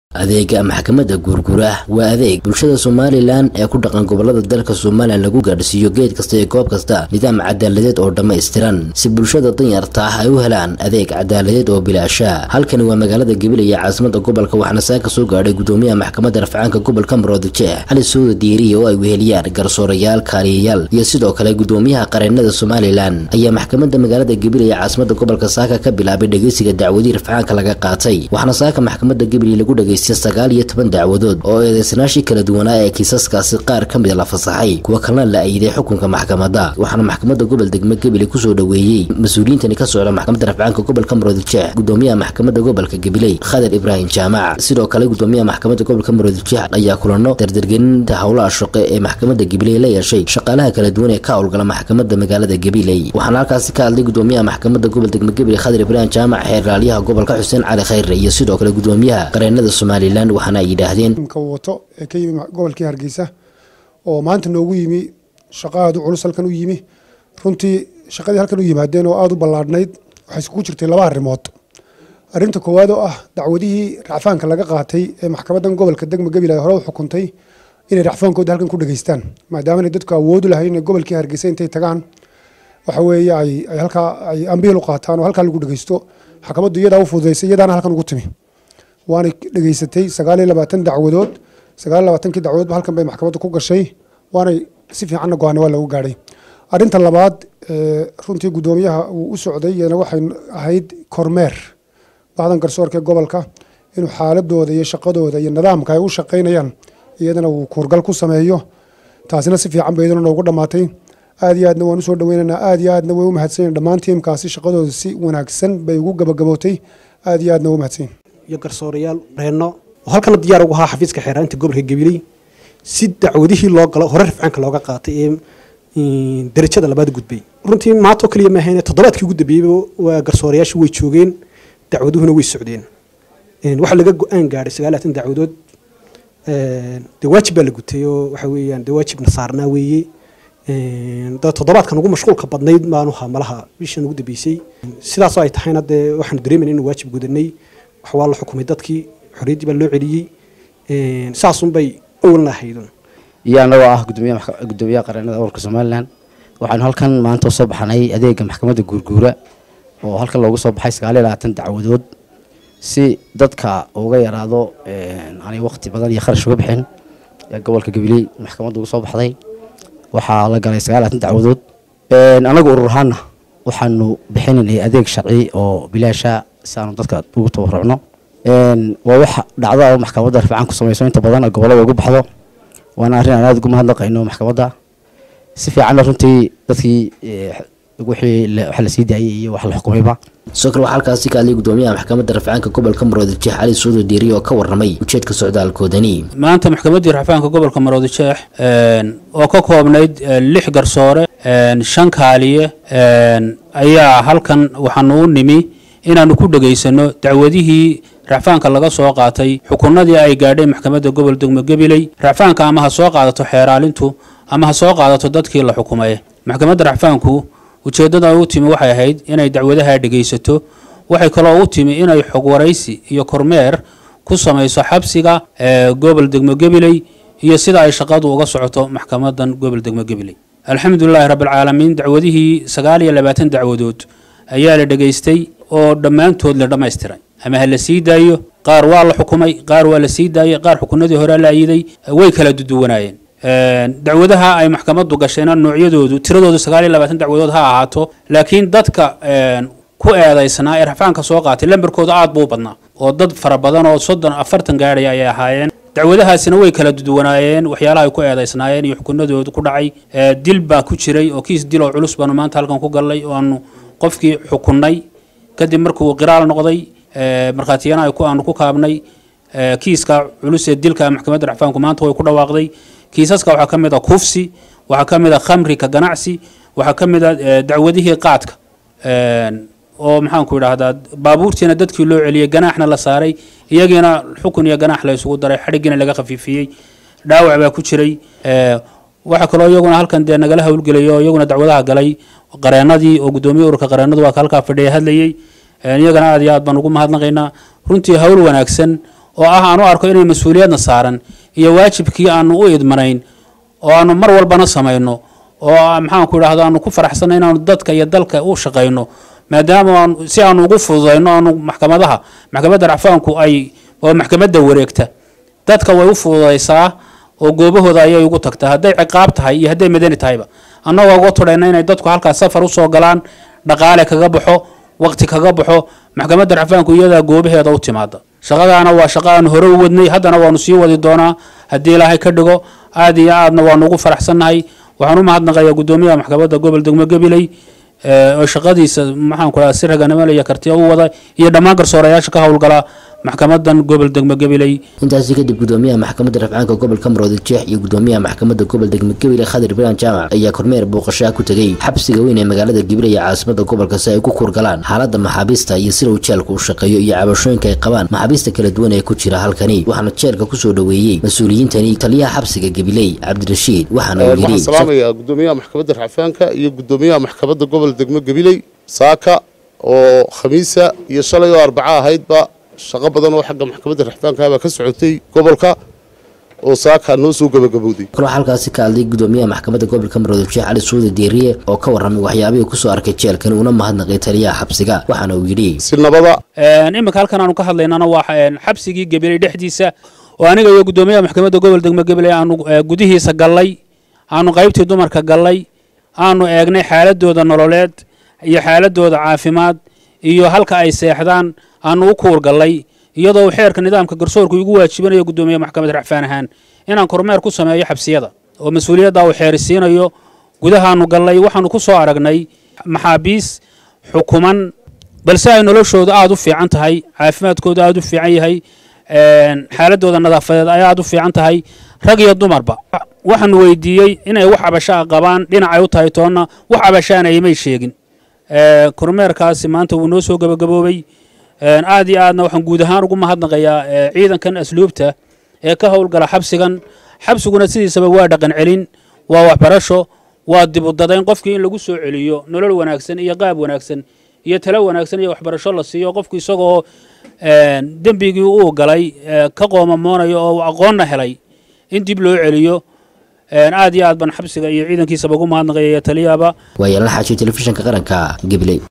adeega maxkamadda guurguura waa adeeg bulshada somalilan ee ku dhaqan gobolada dalka somalilan lagu gaadhsiiyo geed kasta iyo goob kasta nidaam cadaaladeed oo dhammaystiran si bulshada danyarta ah ay u helaan adeeg cadaaladeed oo bilaasha halkani waa magaalada gabiley ee caasimada gobolka waxaana saaka soo gaadhay gudoomiyaha maxkamadda rafcaanka gobolka maroodijeex cali suuda diiriye oo ay weheliyaan garsoorayaal kaaliyayaal iyo sidoo kale gudoomiyaha qareennada somalilan ayaa maxkamadda magaalada gabiley ee caasimada gobolka saaka ka bilaabay dhegeysiga dacwadii rafcaanka laga qaatay waxaana saaka maxkamadda gabiley lagu dhegeysta sagaal iyo toban dacwadood oo eedeysanaashii kala duwanaa ee kiisaskaasi qaar ka mida la fasaxay kuwa kalena la ayiday xukunka maxkamadda waxaana maxkamadda gobol degme gabiley kusoo dhoweeyey mas-uuliyiintani ka socda maxkamadda rafcaanka gobolka maroodijeex gudoomiyaha maxkamadda gobolka gabiley khadir ibraahim jaamac sidoo kale gudoomiyaha maxkamadda gobolka maroodijeex ayaa kulano dardargelinta howlaha shaqo ee maxkamadda gabiley la yeeshay shaqaalaha kala duwan ee ka howlgala maxkamadda magaalada gabiley waxaana halkaasi ka hadlay gudoomiyaha maxkamadda gobol degme gabiley khadir ibraahim jaamac xeeraalyaha gobolka xuseen cali khayre iyo sidoo kale gudoomiyaha qareennada somalilan waxaana ay yidhaahdeen ka wato ee ka yimi gobolkii hargeysa oo maanta noogu yimi shaqo aada u culus halkan u yimi runtii shaqadii halkan u yimaadeen oo aada u ballaadhnayd waxay iskugu jirtay laba arrimood arrinta koowaad oo ah dacwadihii racfaanka laga qaatay ee maxkamaddan gobolka degma gabil ay hore u xukuntay inay racfaankooda halkan ku dhageystaan maadaama dadku awoodu lahayn inay gobolkii hargeysa intay tagaan waxa weeye ay ay halkaa ay ambiil u qaataan oo halkaa lagu dhageysto maxkamaddu iyadaa u fududaysay iyadaana halkan ugu timi waanay dhegeysatay sagaal iyo labaatan dacwadood sagaal iyo labaatankii dacwadoodba halkan bay maxkamadda ku gashay waanay si fiicanna go-aana waa lagu gaadhay arrinta labaad runtii guddoomiyaha uu u socday iyana waxay ahayd kormeer bahdan garsoorka ee gobolka inuu xaaladooda iyo shaqadooda iyo nidaamka ay u shaqaynayaan iyadana uu kuurgal ku sameeyo taasina si fiican ba iyadana noogu dhammaatay aad iyo aadna waan usoo dhaweynaynaa aad iyo aadna way u mahadsanyiin dhammaan tiimkaasi shaqadooda si wanaagsan bay ugu gabagabootay aad iyo aadna way u mahadsanyiin iyo garsoorayaal reenno oo halkana diyaar ugu ahaa xafiiska xeeraanta gobolka gabiley si dacwadihii loo galo hore rafcaanka looga qaatay ee darajada labaad gudbay runtii maanta oo kaliya maahayne toddobaadkii ugu dambeeyeyba waa garsoorayaashu way joogeen dacwaduhuna way socdeen waxaa laga go-aan gaadhay sagaal labaatan dacwadood dee waajib baa la gutay oo waxa weeyaan dee waajibna saarnaa weeye toddobaadkan ugu mashquulka badnayd baanu ahaa malaha bishan ugu dambeysay sidaasoo ay tahayna dee waxaanu dareemayna inuu waajib gudanay wax waa la xukumay dadkii xorriyaddii baa loo celiyey saasunbay owlna ahaydun iyo annagoo ah gudoomiyaha qareennada gobolka somalilan waxaanu halkan maanta usoo baxnay adeega maxkamadda guurguura oo halkan loogu soo baxay sagaal iyo labaatan dacwadood si dadka uga yaraado aanay waqti badan iyo kharash uga bixin ee gobolka gabiley maxkamadda ugu soo baxday waxaa la galay sagaal labaatan dacwadood annagu urur ahaana waxaanu bixinaynay adeeg sharci oo bilaasha si aanu dadka ugu tabarucno waa wax dhacdo oo maxkamadda rafcaan ku samayso inta badan gobollada ugu baxdo waana arrin aan aada ugu mahadnaqayno maxkamadda si fiicanna runtii dadkii wixii wax la sii daayay iyo wax la xukumayba sidoo kale waxaa halkaasi ka hadlay gudoomiyaha maxkamadda rafcaanka gobolka maroodijeex cali suudo diiriye oo ka warramay ujeedka socdaalkoodani maanta maxkamaddii rafcaanka gobolka maroodijeex oo ka koobnayd lix garsoore shan kaaliye ayaa halkan waxaanu u nimi inaannu ku dhegaysano dacwadihii racfaanka laga soo qaatay xukunadii ay gaadheen maxkamadda gobol degmo gabiley racfaanka ama ha soo qaadato xeeraalintu ama ha soo qaadato dadkii la xukumay maxkamadda racfaanku ujeeddada u timi waxay ahayd inay dacwadaha dhegaysato waxay kaloo u timi inay xog waraysi iyo kormeer ku samayso xabsiga gobol degmo gabiley iyo sida ay shaqadu uga socoto maxkamadan gobol degmo gabiley alxamdulilaahi rabbilcaalamiin dacwadihii sagaal iyo labaatan dacwadood ayaa la dhegaystay oo dhammaantood la dhammaystiray ama ha la sii daayo qaar waa la xukumay qaar waa la sii daayay qaar xukunadii hore la ayiday way kala duduwanaayeen dacwadaha ay maxkamaddu gashayna noocyadoodu tiradoodu sagaal iyo labaatan dacwadood ha ahaato laakiin dadka ku eedaysnaa ee rafcaanka soo qaatay lambarkooda aad buu u badnaa oo dad fara badan oo soddon afartan gaadhaya ayay ahaayeen dacwadahaasina way kala duduwanaayeen waxyaalaha ay ku eedaysnaayeen iyo xukunadoodu ku dhacay dil baa ku jiray oo kiis dil oo culus baanu maanta halkan ku gallay oo aanu qofkii xukunnay kadib markuu qiraal noqday markhaatiyana aanu ku kaabnay kiiska culus ee dilka maxkamadda racfaanku maanta way ku dhawaaqday kiisaska waxaa ka mid a kufsi waxaa ka mid a khamrika ganacsi waxaa ka mid a dacwadihii qaadka oo maxaanku idhaahdaa baabuurtiina dadkii loo celiyey ganaaxna la saaray iyagiina xukun iyo ganaax la isugu daray xadhigiina laga khafiifiyey dhaawac baa ku jiray waxaa kaloo iyaguna halkan dee nagala howlgelaya oo iyaguna dacwadaha galay qareennadii oo guddoomiye ururka qareennadu waa ka halkaa fadhiya hadlayey iyagana aad iyo aad baan ugu mahadnaqaynaa runtii howl wanaagsan oo ah aanu arko inay mas-uuliyadna saaran iyo waajibkii aanu u idmanayn oo aanu mar walbana samayno oo maxaanku idhahdo aanu ku faraxsanay inaanu dadka iyo dalka u shaqayno maadaama aan si aanu ugu fududayno aanu maxkamadaha maxkamadda racfaanku ay oo maxkamadda wareegta dadka way u fududaysaa oo goobahooda ayay ugu tagtaa hadday ciqaab tahay iyo hadday madani tahayba annagoo uga tudhayna inay dadku halkaas safar usoo galaan dhaqaale kaga baxo waqti kaga baxo maxkamadda racfaanku iyadaa goobaheeda u timaada shaqadaana waa shaqo aanu hore u wadnay haddana waanu sii wadi doonaa haddii ilaahay ka dhigo aad iyo aadna waanu ugu faraxsannahay waxaan u mahadnaqayaa guddoomiyaha maxkamadda gobol degmo gabiley oo shaqadiisa maxaanku dhaha si raganimada iyo kartiya u wada iyo dhammaan garsoorayaasha ka howlgala maxkamadan gobol degmo gabiley intaasi kadib gudoomiyaha maxkamadda rafcaanka gobolka maroodi jeex iyo gudoomiyaha maxkamadda gobol degmo gabiley khadir ibrahim jaamac ayaa kormeer booqashaa ku tegey xabsiga weyn ee magaalada gabiley ee caasimada gobolka si ay ku kurgalaan xaaladda maxaabiista iyo sida uu jeelka u shaqeeyo iyo cabashooyinka ay qabaan maxaabiista kala duwan ee ku jira halkani waxaana jeelka kusoo dhoweeyey mas-uuliyiintani taliyaha xabsiga gabiley cabdirashiid waxaana uu waxaan yidhi salaamayaa gudoomiyaha maxkamadda racfaanka iyo gudoomiyaha maxkamadda gobol degmo gabiley saaka oo khamiisa iyo shalay oo arbaco ahaydba shaqo badan oo xagga maxkamadda racfaanka baa ka socotay gobolka oo saaka noo soo gabagabowday kaloo halkaasi ka hadlay gudoomiyaha maxkamadda gobolka maroodi sheekh cali suudi diiriye oo ka warramay waxyaabihii kusoo arkay jeelkani una mahadnaqay taliyaha xabsiga waxaana uu yidhi si nabada iminka halkan aanu ka hadlaynana waa een, xabsigii gabiley dhexdiisa oo aniga iyo gudoomiyaha maxkamadda gobol degmo gabiley aanu eh, gudihiisa gallay aanu qaybtii dumarka gallay aanu eegnay xaaladooda nololeed iyo xaaladooda caafimaad iyo halka ay seexdaan aanu u kuur gallay iyadoo uu xeerka nidaamka garsoorku igu waajibinayo gudoomiyaha maxkamadda racfaan ahaan inaan kormeer ku sameeyo xabsiyada oo mas-uuliyadda uu xeerisiinayo gudahaanu gallay waxaanu ku soo aragnay maxaabiis xukuman balse ay noloshooda aada u fiican tahay caafimaadkooda aada u fiican yahay een, xaaladooda nadaafadeed ay aada u fiican tahay rag iyo dumarba waxaanu weydiiyey inay wax cabashaa qabaan dhinacay u tahay toonna wax cabashaana imay sheegin Ee, kormeerkaasi maanta wuu noo soo gabagaboobay Een, aad iyo aadna waxaan guud ahaan ugu mahadnaqayaa ee, ciidankan asluubta ee ka howlgala xabsigan xabsiguna sidiisaba waa dhaqan celin waa waxbarasho waa dibudadayn qofkii in lagu soo celiyo nolol wanaagsan iyo qaab wanaagsan iyo talo wanaagsan iyo waxbarasho la siiyo qofku isagoo een, dembigii uu galay ee, ka qoomamoonayo oo uu aqoonna helay in dib loo celiyo Een, aad iyo aad baan xabsiga iyo ciidankiisaba ugu mahadnaqaya iyo taliyaba waa yeelana xaajiyo telefishinka qaranka gabiley